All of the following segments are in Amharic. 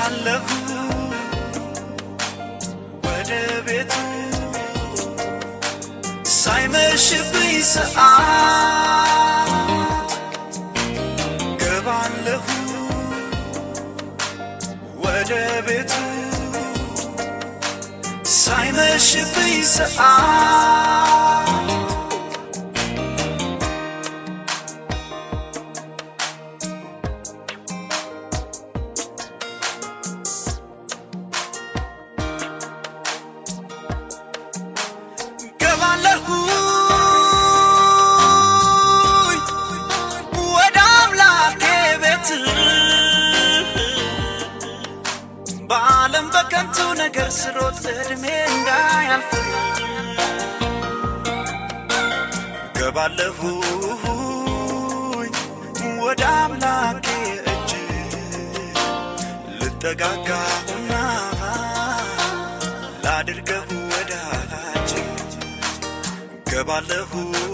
ገባለሁ ወደ ቤቱ ሳይመሽብኝ ሰዓት ገባለሁ ወደ ቤቱ ሳይመሽብኝ ሰዓት ገባለሁ ወደ አምላኬ ቤት በዓለም በከንቱ ነገር ስሮጥ እድሜ እንዳያልፍ ገባለሁ ወደ አምላኬ እጅ ልጠጋጋሁና ላድርገሁ ወዳጅ ገባለሁ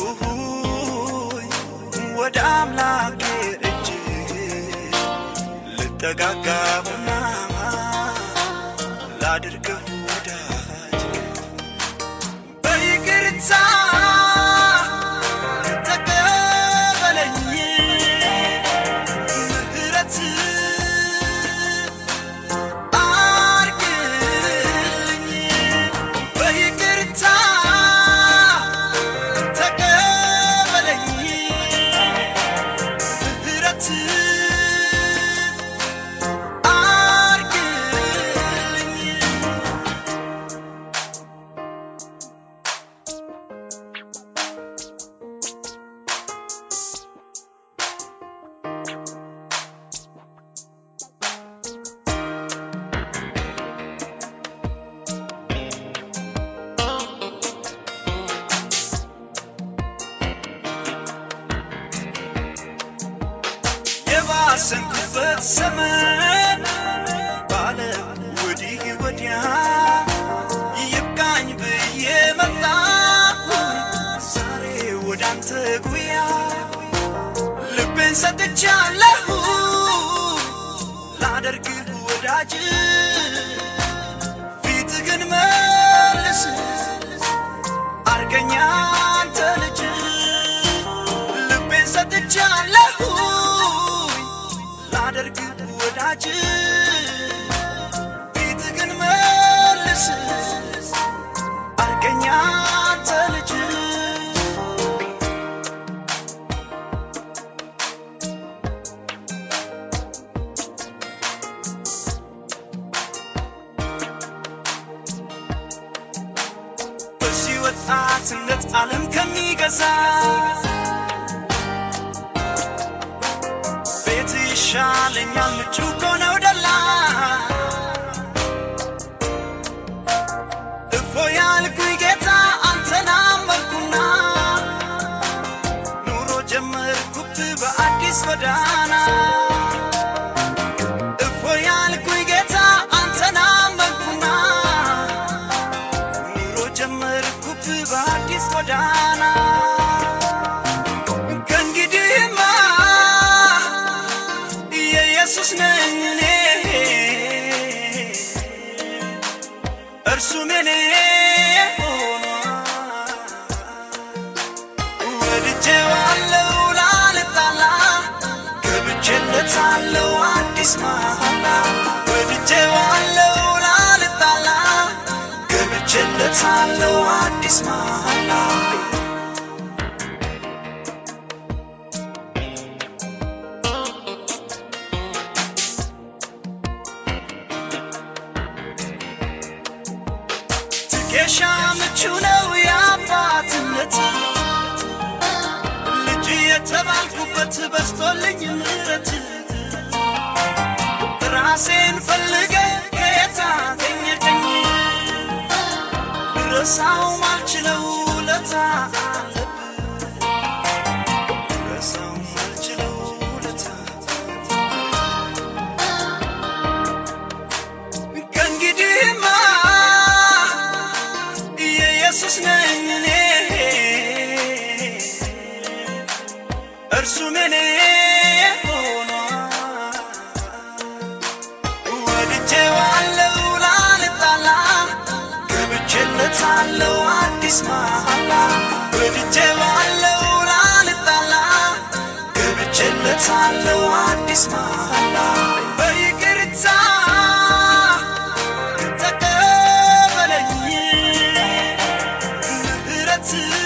ወደ አምላኬ እጅ ልጠጋጋሁና ላድርገሁ ወዳጅ በይቅርታ ተቀበለኝ ምህረት አርግልኝ በይቅርታ ተቀበለኝ ምህረት አርግልኝ የባሰንኩበት ዘመን ባለ ወዲህ ወዲያ ይብቃኝ ብዬ መጣሁ ዛሬ ወደ አንተ ጉያ ልቤን ሰጥቻለሁ ላደርግህ ወዳጅ ፊትህን መልስ አርገኛ አንተ ልጅ ልቤን ሰጥቻለሁ ላደርግህ ወዳጅ ፊትህን መልስ አርገኛ አንተ ልጅ በዚህ ወጣትነት ዓለም ከሚገዛ ቤት ይሻለኛል ምቹ ከሆነው ደላ እፎ ያልኩኝ ጌታ አንተን አመንኩና ኑሮ ጀመርኩብ በአዲስ ጎዳና እፎ ያልኩኝ ጌታ አንተን አመንኩና ኑሮ ጀመርኩብ በአዲስ ጎዳና ከእንግዲህማ የኢየሱስ ነኝ እኔ እርሱም የኔ ሆኗል ወድጄዋለሁ ላልጣላ ገብቼለታለሁ አዲስ መሃላ ወድጄዋለሁ ላልጣላ ገብቼለታለሁ አዲስ መሃላ ትከሻ ምቹ ነው የአባትነት ልጅ የተባልኩበት በስቶልኝ ምረት ራሴን ፈልገ ከየት አገኘኸኝ ረሳው ማልችለው ውለታ አለብህ ረሳው ማልችለው ውለታ ከእንግዲህማ የኢየሱስ ነኝ እኔ እርሱም የኔ ሆኗል ወድጄ ገብቼለታለሁ አዲስ መሃላ ወድጄዋለሁ ላልጣላ ገብቼለታለሁ አዲስ መሃላ በይቅርታ ተቀበለኝ ምህረት